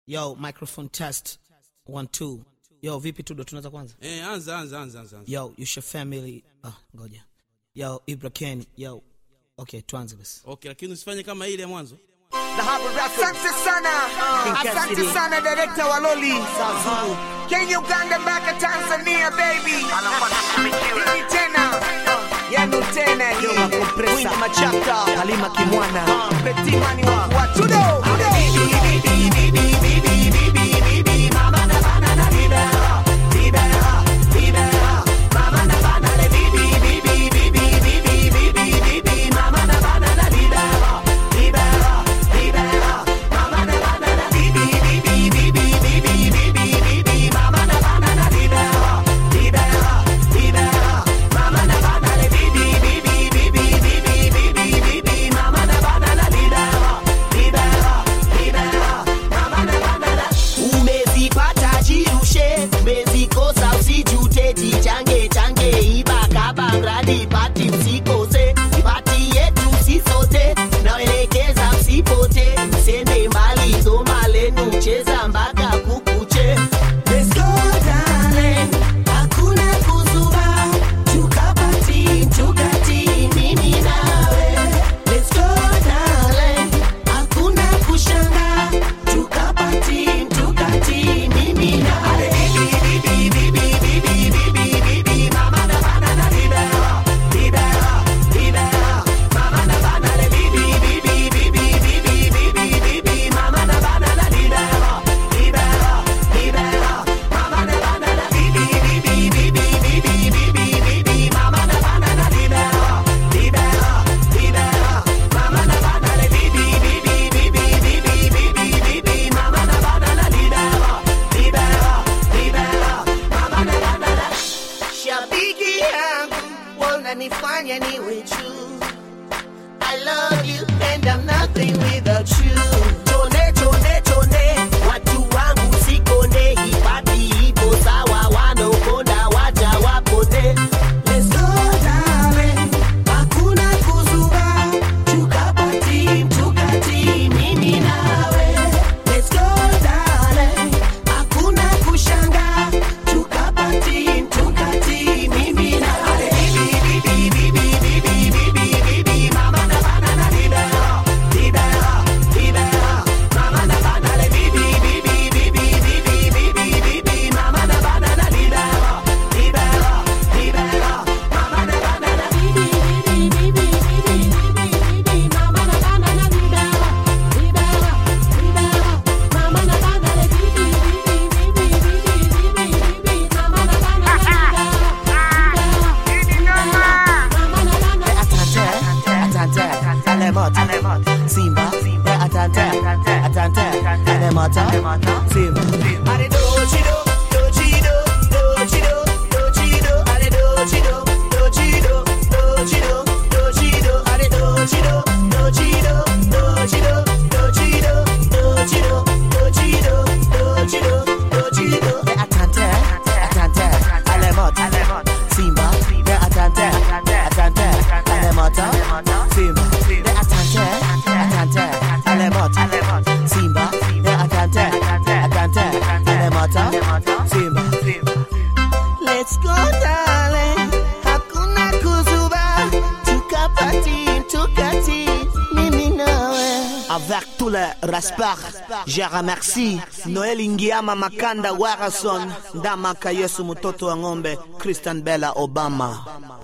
Yo, microphone test. One, two. Yo, vipi tudo tunaanza kwanza? Eh, anza anza anza anza. anza. Yo, Yusha family. Ah, ngoja. Yo, Ibra Ken. Yo. Okay, tuanze basi. Okay, lakini usifanye kama ile ya mwanzo. Asante sana, asante sana director wa Loli Kenya, Uganda mpaka Tanzania baby. Hii tena yani tena hii Queen Machata Halima Kimwana Betimani wa Watudo umezipata jirushe umezikosa usijute jichange change ibakaba mradi pati msikose pati yetu sisote naelekeza msipote msende mbali soma lenu cheza mpaka kukuche Let's go, darling. Hakuna kuzuba, tukapati, tukati, mimi nawe. Let's go, darling. Hakuna kushanga, tukapati, tukati, mimi nawe. Shabiki yangu wananifanya niwe juu. I love you and I'm nothing without you. Chone chone chone, watu wangu sikonde, hipati ipo sawa, wanaokonda waja wapote. Let's go darling, hakuna kuzuba, tukapati tukati, mimi nawe. Let's go darling, hakuna kushanga, tukapati tukati, mimi nawe. Atante, atante, alemot, Simba, eh, atante, atante, alemot, Simba. Ale dojido, dojido, dojido, dojido, ale dojido, dojido, dojido, dojido, ale dojido, dojido, dojido, dojido, dojido, dojido, dojido, dojido. Eh, atante, atante, alemot, Simba, eh, atante, atante, alemot, Simba, eh, atante, atante, alemot, Simba, eh, atante, atante, alemot, Simba. Let's go darling, hakuna kuzuba, tukapati, tukati, mimi nawe. Avec tout le respect, je remercie Noel Ingiama Makanda Warason, Ndamaka Yesu mtoto wa ng'ombe, Christian Bella Obama.